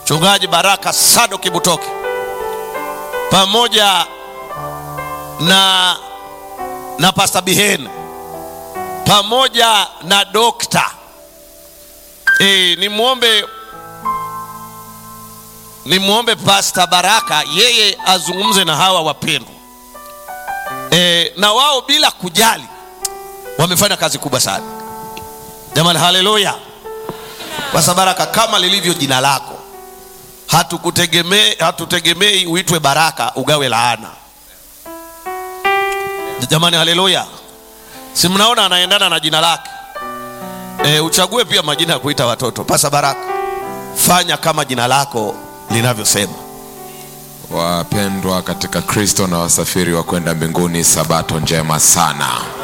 mchungaji Baraka Sado Kibutoke pamoja na, na Pasta Bihen pamoja na dokta e, nimwombe nimwombe Pasta Baraka yeye azungumze na hawa wapendwa e, na wao bila kujali wamefanya kazi kubwa sana jamani, haleluya. Pasta Baraka, kama lilivyo jina lako, hatukutegemei hatutegemei uitwe baraka ugawe laana. Jamani, haleluya! Si mnaona anaendana na jina lake e, uchague pia majina ya kuita watoto. Pasta Baraka, fanya kama jina lako linavyosema. Wapendwa katika Kristo na wasafiri wa kwenda mbinguni, sabato njema sana.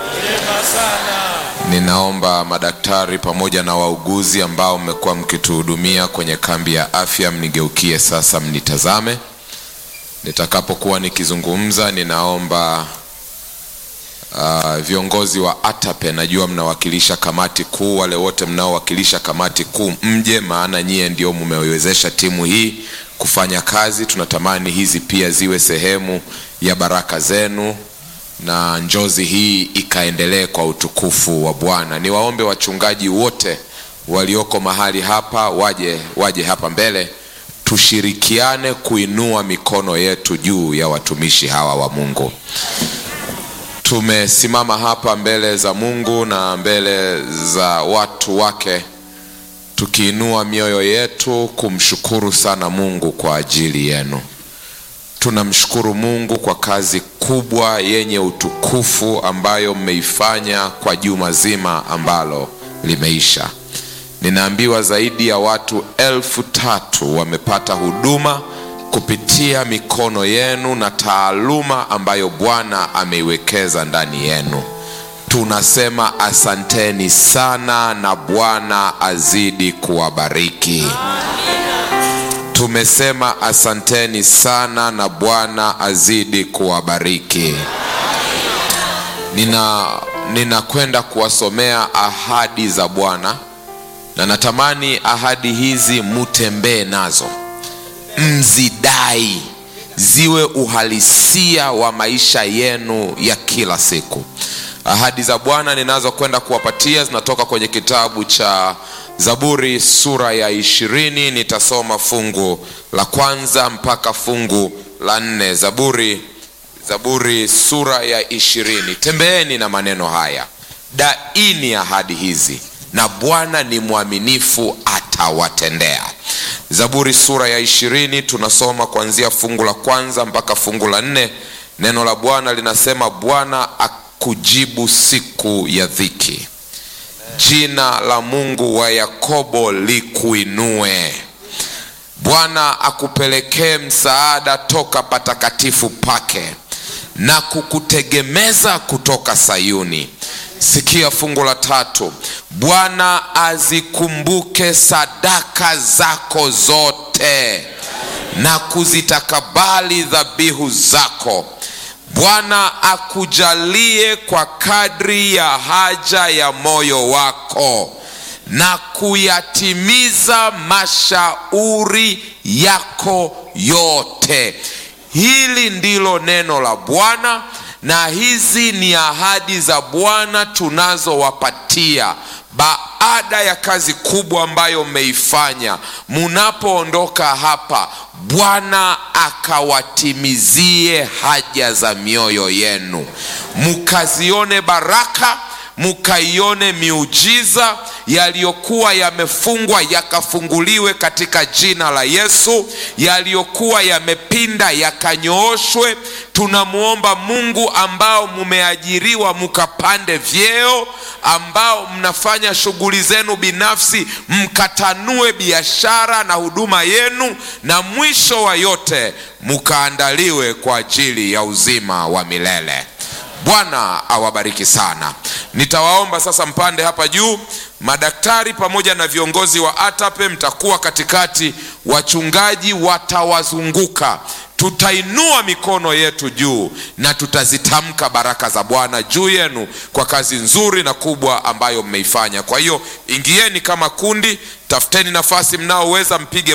Ninaomba madaktari pamoja na wauguzi ambao mmekuwa mkituhudumia kwenye kambi ya afya mnigeukie sasa, mnitazame nitakapokuwa nikizungumza. Ninaomba uh, viongozi wa ATAPE, najua mnawakilisha kamati kuu, wale wote mnaowakilisha kamati kuu mje, maana nyie ndio mmewezesha timu hii kufanya kazi. Tunatamani hizi pia ziwe sehemu ya baraka zenu na njozi hii ikaendelee kwa utukufu wa Bwana. Niwaombe wachungaji wote walioko mahali hapa waje waje hapa mbele, tushirikiane kuinua mikono yetu juu ya watumishi hawa wa Mungu. Tumesimama hapa mbele za Mungu na mbele za watu wake tukiinua mioyo yetu kumshukuru sana Mungu kwa ajili yenu. Tunamshukuru Mungu kwa kazi kubwa yenye utukufu ambayo mmeifanya kwa juma zima ambalo limeisha. Ninaambiwa zaidi ya watu elfu tatu wamepata huduma kupitia mikono yenu na taaluma ambayo Bwana ameiwekeza ndani yenu. Tunasema asanteni sana na Bwana azidi kuwabariki. Tumesema asanteni sana na Bwana azidi kuwabariki. Nina ninakwenda kuwasomea ahadi za Bwana na natamani ahadi hizi mutembee nazo, mzidai, ziwe uhalisia wa maisha yenu ya kila siku. Ahadi za Bwana ninazokwenda kuwapatia zinatoka kwenye kitabu cha Zaburi sura ya ishirini. Nitasoma fungu la kwanza mpaka fungu la nne. Zaburi, Zaburi sura ya ishirini. Tembeeni na maneno haya, daini ahadi hizi, na Bwana ni mwaminifu, atawatendea. Zaburi sura ya ishirini tunasoma kuanzia fungu la kwanza mpaka fungu la nne. Neno la Bwana linasema, Bwana akujibu siku ya dhiki Jina la Mungu wa Yakobo likuinue. Bwana akupelekee msaada toka patakatifu pake na kukutegemeza kutoka Sayuni. Sikia fungu la tatu. Bwana azikumbuke sadaka zako zote na kuzitakabali dhabihu zako. Bwana akujalie kwa kadri ya haja ya moyo wako na kuyatimiza mashauri yako yote. Hili ndilo neno la Bwana, na hizi ni ahadi za Bwana tunazowapatia baada ya kazi kubwa ambayo mmeifanya. Munapoondoka hapa, Bwana akawatimizie haja za mioyo yenu, mukazione baraka mukaione miujiza yaliyokuwa yamefungwa yakafunguliwe katika jina la Yesu, yaliyokuwa yamepinda yakanyooshwe. Tunamwomba Mungu ambao mumeajiriwa mukapande vyeo, ambao mnafanya shughuli zenu binafsi mkatanue biashara na huduma yenu, na mwisho wa yote mukaandaliwe kwa ajili ya uzima wa milele. Bwana awabariki sana. Nitawaomba sasa mpande hapa juu, madaktari pamoja na viongozi wa ATAPE mtakuwa katikati, wachungaji watawazunguka. Tutainua mikono yetu juu na tutazitamka baraka za Bwana juu yenu kwa kazi nzuri na kubwa ambayo mmeifanya. Kwa hiyo ingieni kama kundi, tafuteni nafasi mnaoweza mpige